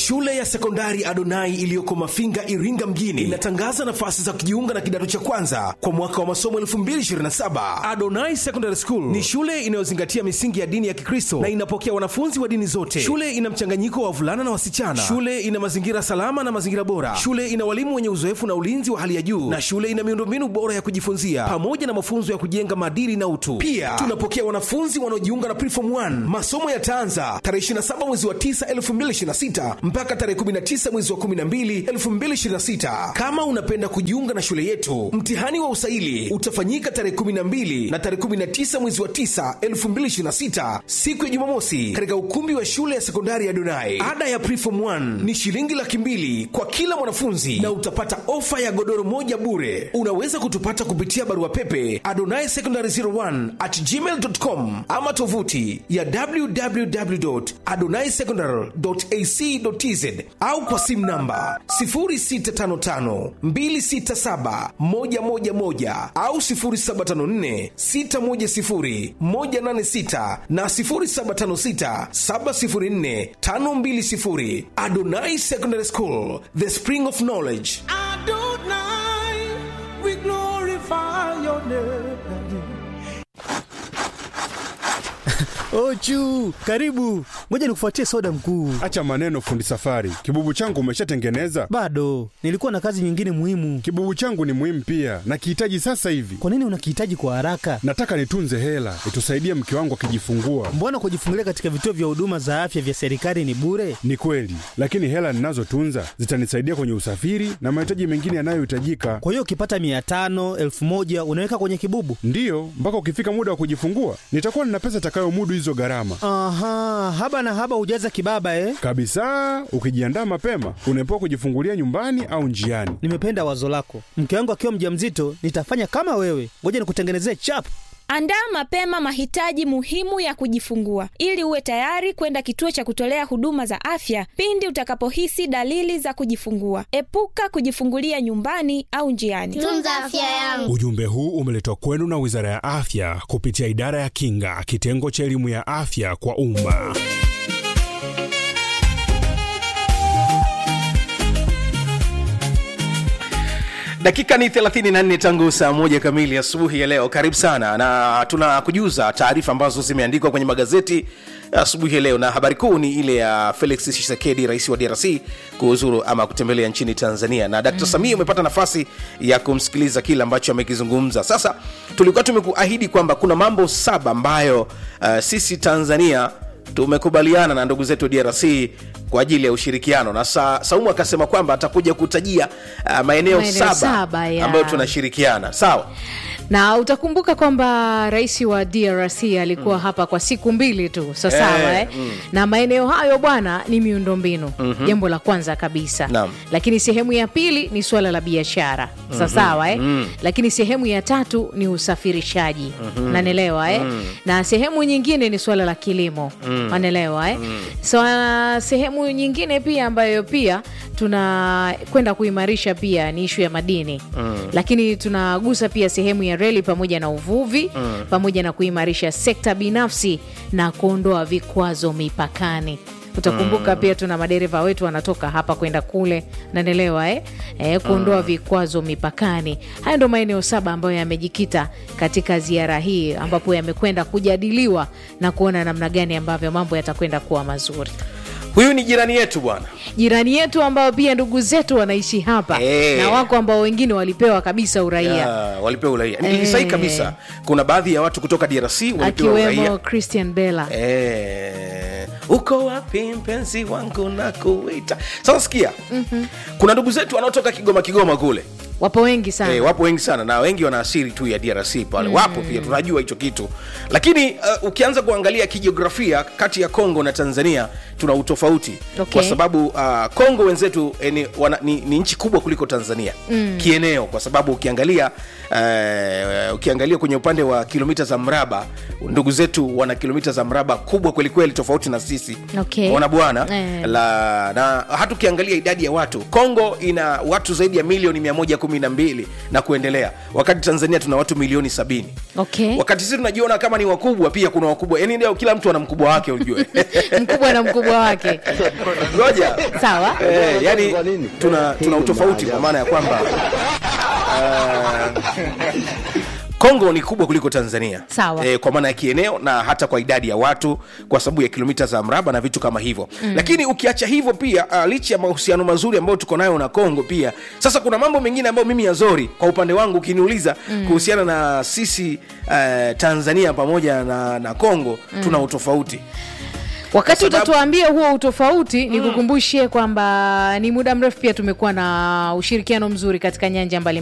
Shule ya sekondari Adonai iliyoko Mafinga, Iringa mjini inatangaza nafasi za kujiunga na kidato cha kwanza kwa mwaka wa masomo 2027. Adonai Secondary School ni shule inayozingatia misingi ya dini ya Kikristo na inapokea wanafunzi wa dini zote. Shule ina mchanganyiko wa wavulana na wasichana. Shule ina mazingira salama na mazingira bora. Shule ina walimu wenye uzoefu na ulinzi wa hali ya juu, na shule ina miundombinu bora ya kujifunzia pamoja na mafunzo ya kujenga maadili na utu. Pia tunapokea wanafunzi wanaojiunga na Preform 1. Masomo yataanza tarehe 27 mwezi wa 9 2026 mpaka tarehe 19 mwezi wa 12 2026. Kama unapenda kujiunga na shule yetu, mtihani wa usaili utafanyika tarehe 12 na tarehe 19 mwezi wa 9 2026, siku ya Jumamosi, katika ukumbi wa shule ya sekondari ya Donai. Ada ya Preform 1 ni shilingi laki mbili kwa kila mwanafunzi na utapata ofa ya godoro moja bure. Unaweza kutupata kupitia barua pepe adonai secondary 01 at gmail.com ama tovuti ya www.adonaisecondary.ac.tz au kwa simu namba 0655267111 au 0754610186 na 0756704520. Adonai Secondary School, the spring of knowledge. Adonai, we glorify your name. Ochu, karibu. Ngoja nikufuatie soda mkuu. Acha maneno fundi safari. Kibubu changu umeshatengeneza? Bado nilikuwa na kazi nyingine muhimu. Kibubu changu ni muhimu pia, nakihitaji sasa hivi. Kwa nini unakihitaji kwa haraka? Nataka nitunze hela itusaidie mke wangu akijifungua. Mbona kujifungulia katika vituo vya huduma za afya vya serikali ni bure? Ni kweli, lakini hela ninazotunza zitanisaidia kwenye usafiri na mahitaji mengine yanayohitajika. Kwa hiyo ukipata mia tano elfu moja unaweka kwenye kibubu? Ndiyo, mpaka ukifika muda wa kujifungua nitakuwa nina pesa itakayomudu hizo gharama Aha, haba na haba hujaza kibaba eh? kabisa. Ukijiandaa mapema, unaepuka kujifungulia nyumbani au njiani. Nimependa wazo lako. Mke wangu akiwa mjamzito nitafanya kama wewe. Ngoja nikutengenezee chap. Andaa mapema mahitaji muhimu ya kujifungua ili uwe tayari kwenda kituo cha kutolea huduma za afya pindi utakapohisi dalili za kujifungua. Epuka kujifungulia nyumbani au njiani. Tunza afya yangu. Ujumbe huu umeletwa kwenu na Wizara ya Afya kupitia Idara ya Kinga, kitengo cha elimu ya afya kwa umma. dakika ni 34 tangu saa moja kamili asubuhi ya leo karibu sana na tunakujuza taarifa ambazo zimeandikwa kwenye magazeti asubuhi ya leo na habari kuu ni ile ya felix tshisekedi rais wa drc kuhuzuru ama kutembelea nchini tanzania na dkt mm. samia umepata nafasi ya kumsikiliza kile ambacho amekizungumza sasa tulikuwa tumekuahidi kwamba kuna mambo saba ambayo uh, sisi tanzania tumekubaliana na ndugu zetu drc kwa ajili ya ushirikiano na sa, saumu akasema kwamba atakuja kutajia uh, maeneo Maeneo saba, saba, ya. ambayo tunashirikiana sawa na utakumbuka kwamba rais wa drc alikuwa mm. hapa kwa siku mbili tu sasawa Eh, eh, mm. na maeneo hayo bwana ni miundombinu Mhm. jambo la kwanza kabisa Naam. lakini sehemu ya pili ni suala la biashara sasawa eh? Mm. lakini sehemu ya tatu ni usafirishaji Mhm. nanelewa eh? Mm. na sehemu nyingine ni suala la kilimo Mm. manelewa eh? so, uh, sehemu nyingine pia ambayo pia tunakwenda kuimarisha pia ni ishu ya madini Mm. lakini tunagusa pia sehemu ya reli pamoja na uvuvi Mm. pamoja na kuimarisha sekta binafsi na kuondoa vikwazo mipakani utakumbuka Mm. pia tuna madereva wetu wanatoka hapa kwenda kule nanelewa eh? Eh, kuondoa Mm. vikwazo mipakani haya ndo maeneo saba ambayo yamejikita katika ziara hii ambapo yamekwenda kujadiliwa na kuona namna gani ambavyo mambo yatakwenda kuwa mazuri huyu ni jirani yetu bwana jirani yetu ambao pia ndugu zetu wanaishi hapa Eh. na wako ambao wengine walipewa kabisa uraia Ya, walipewa uraia Eh. ni sahihi kabisa kuna baadhi ya watu kutoka drc walipewa akiwemo uraia christian bella Eh, uko wapi mpenzi wangu na kuita sasa sikia Mhm. kuna ndugu zetu wanaotoka kigoma kigoma kule wapo wengi sana Eh, wapo wengi sana na wengi wana asili tu ya drc pale Mm. wapo pia tunajua hicho kitu lakini uh, ukianza kuangalia kijiografia kati ya congo na tanzania tuna utofauti Okay. kwa sababu uh, congo wenzetu eh, ni, wana, ni, ni nchi kubwa kuliko tanzania Mm. kieneo kwa sababu ukiangalia uh, ukiangalia kwenye upande wa kilomita za mraba ndugu zetu wana kilomita za mraba kubwa kwelikweli tofauti na sisi Okay. ona bwana Eh. la na hata ukiangalia idadi ya watu congo ina watu zaidi ya milioni 112 na kuendelea wakati tanzania tuna watu milioni 70 okay. wakati sisi tunajiona kama ni wakubwa pia kuna wakubwa yani leo kila mtu ana mkubwa wake ujue mkubwa na mkubwa ukubwa wake ngoja sawa eh, yani tuna, tuna utofauti kwa maana ya kwamba uh, Kongo ni kubwa kuliko Tanzania Sawa. e, kwa maana ya kieneo na hata kwa idadi ya watu kwa sababu ya kilomita za mraba na vitu kama hivyo mm. Lakini ukiacha hivyo pia uh, licha ya mahusiano mazuri ambayo tuko nayo na Kongo pia sasa kuna mambo mengine ambayo mimi yazori kwa upande wangu ukiniuliza mm. kuhusiana na sisi uh, Tanzania pamoja na, na Kongo mm. tuna utofauti wakati Kwa sababu- utatuambia huo utofauti ni kukumbushie kwamba ni muda mrefu pia tumekuwa na ushirikiano mzuri katika nyanja mbalimbali